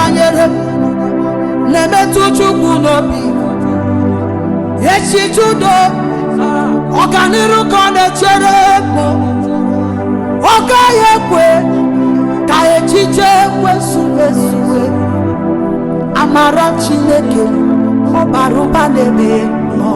banyere m na-emetụ chukwu n'obi echiche udo ọganiru ka ọ na-echere mụ ọ gaghị ekwe ka echiche kwesụkwesụwe amara chineke ọ bara ụba n'ebe nọ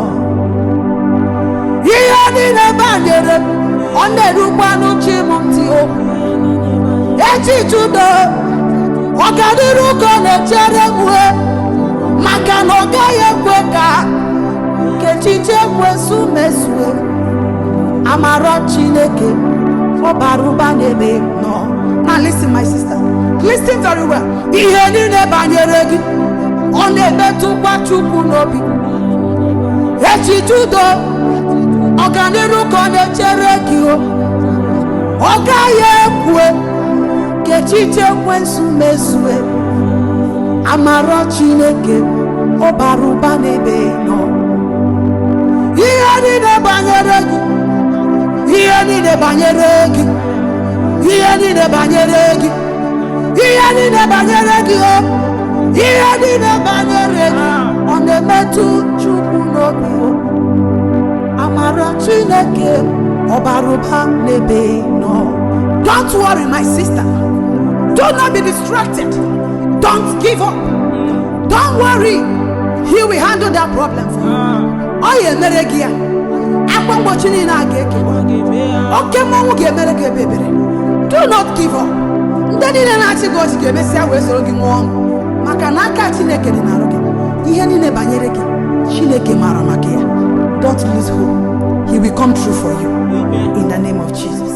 ihe niile banyere m, ọ na-erukwanụ chi m ntị o echiche udo ọganiru ka ọ na-echere m wee maka na ọ gaghị ekwe ka ka echiche kwesụ mesue amara chineke ọ bara ụba n'ebe nọ now listen my sister listen very well ihe niile banyere gị ọ na-emetụkwa chukwu n'obi echiche udo ọganiru ka ọ na-echere gị o ọ gaghị ekwe ka echiche kwesụ mesue amara chineke ọ bara ụba n'ebe nọ ihe niile banyere gị ihe niile banyere gị ihe niile banyere gị ihe niile banyere gị o ihe niile banyere gị ọ na-emetụ chukwu n'obi o amara chineke ọ bara ụba n'ebe nọ don't worry my sister do not be distracted don't give up don't worry he will handle that problem for you ọ ya emere gị ya akwa mgbochi niile a ga-ekewa oke mmọnwụ ga-emere gị ebe ebere do not give up ndị niile na-achị gị ọchị ga-emesịa wee soro gị nwụọ ọṅụ maka na aka chineke dị n'arụ gị ihe niile banyere gị chineke maara maka ya don't lose hope he will come true for you in the name of jesus